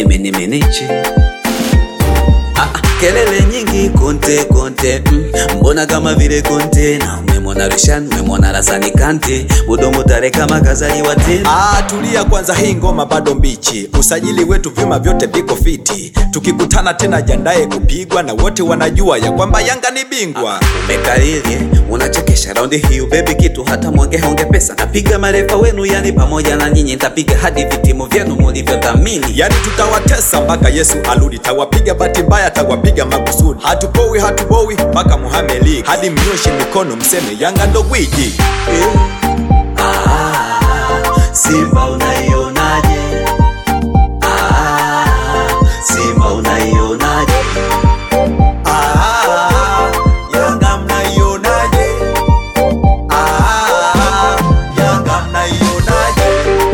imenimeneche Ah, ah, kelele nyingi konte konte mm. mbona kama vile konte na umemwona Rishan umemwona Rasani Kante Budomo tare kama kazaliwa tena Ah, tulia kwanza, hii ngoma bado mbichi. Usajili wetu vyuma vyote viko fiti, tukikutana tena jandaye kupigwa, na wote wanajua ya kwamba Yanga ni bingwa. Umekalilie unachekesha raundi hiyo baby, kitu hata mwonge honge pesa. Napiga marefa wenu, yani pamoja na nyinyi nitapiga hadi vitimu vyenu mulivyodhamini. Yani tutawatesa mpaka Yesu arudi, tawapiga bahati mbaya, tawapiga makusudi. Hatupowi hatubowi mpaka Muhammad League, hadi mnyoshe mikono mseme Yanga ndo gwiji. Eh. Ah, Simba unaionaje? Ah, Simba unaionaje? Ah, Yanga mnaionaje? Ah, Yanga mnaionaje?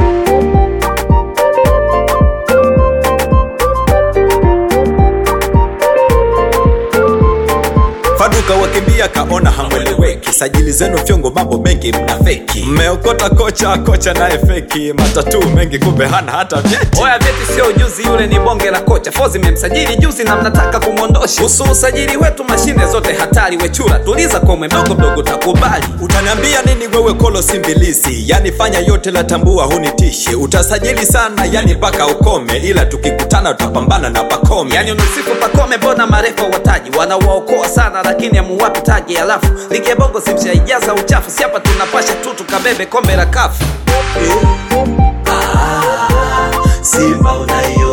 Faduka wakimbia kaona hamweleweki, sajili zenu fyongo, mambo mengi mna feki, mmeokota kocha, kocha naye feki, matatu mengi kumbe hana hata vyeti. Oya vyeti sio ujuzi, yule ni bonge la kocha. Fozi memsajili juzi na mnataka kumwondosha. Kuhusu usajili wetu, mashine zote hatari. Wechura tuliza komwe, mdogo mdogo takubali. Utaniambia nini wewe kolo simbilisi? Yani fanya yote la tambua hunitishi. Utasajili sana yani mpaka ukome, ila tukikutana tutapambana na pakome. Yani unasifu Pakome, mbona marefa wataji wanawaokoa sana, lakini amuwapi taji. Alafu ligi ya bongo simshaijaza uchafu, si hapa tunapasha tu tukabebe kombe la kafu. Ah, Simba unaio